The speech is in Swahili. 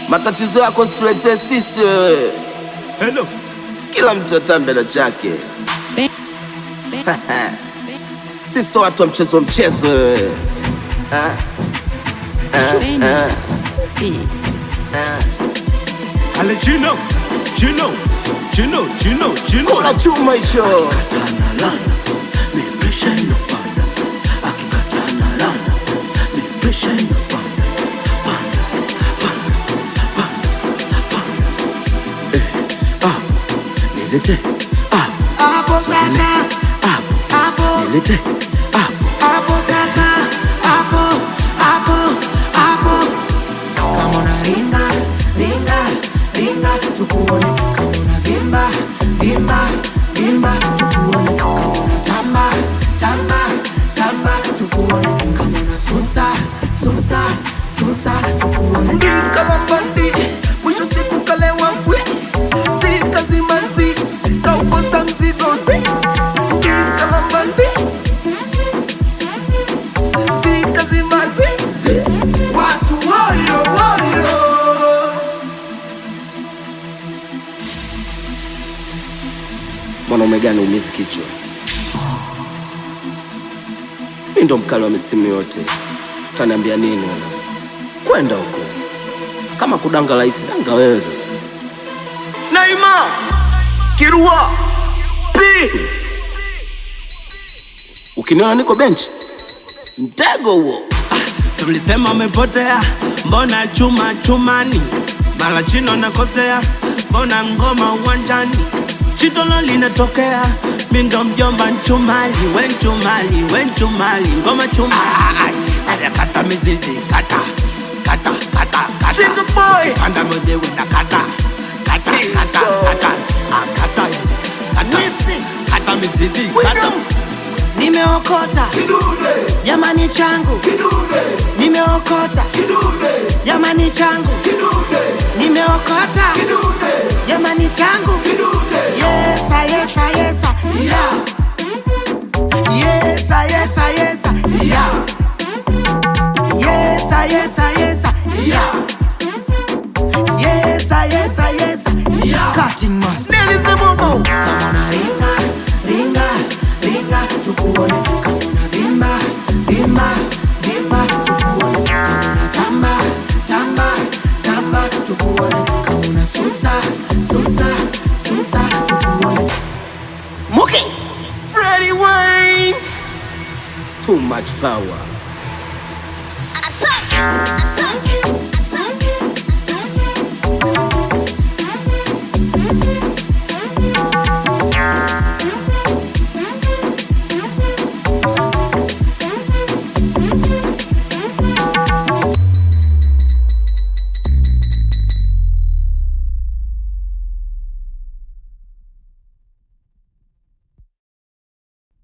Matatizo yako situletee sisi wewe. Hello. Kila mtu atambe na chake. Sisi sio watu wa mchezo mchezo wewe. Ale Gino. Gino. Gino. Gino. Gino. Kula chuma hicho. Nilete hapo, sogele hapo, nilete hapo. Kama una ringa, ringa, ringa, tukuone. Kama una vimba, vimba, vimba, tukuone. Kama una tamba, tamba, tamba, tukuone. Kama una susa, susa, susa, tukuone. Ndikalambandi mwisho siku kalewa mbwi si kazi manzi kaukosa mzigozi Ndikalambandi si kazi manzi watu woyo woyo Mwanaume gani umizi kichwa? Mimi ndo mkali wa misimu yote. Utaniambia nini wewe? Kwenda huko. Kama kudanga rahisi, danga wewe sasa. Naima Kirua P Ukiniona niko benchi, mtego huo. Si mlisema umepotea, mbona chuma chumani? Mara chino nakosea, mbona ngoma uwanjani? Chitolo linatokea, mi ndo mjomba nchumali, we nchumali, we nchumali, ngoma chumali. Aya kata mizizi, kata, kata, kata, kata. Jingle boy. Ukipanda mwenyewe na kata, kata, kata, kata. Ah, kata, kata, kata mizizi, kata. Nimeokota jamani changu, nimeokota jamani changu, nimeokota jamani changu. Yesa, yesa, yesa, yeah. Yesa, yesa, yesa, yeah. Yesa, yesa, yesa, yeah. Yesa, yesa, yesa, yeah. Cutting master. Kama una ringa, ringa, ringa, tukuone. Kama una vimba, vimba, vimba, tukuone. Kama una tamba, tamba, tamba, tukuone. Kama una susa, susa, susa, tukuone. Muke Freddie Wayne Too much power. Attack! Attack!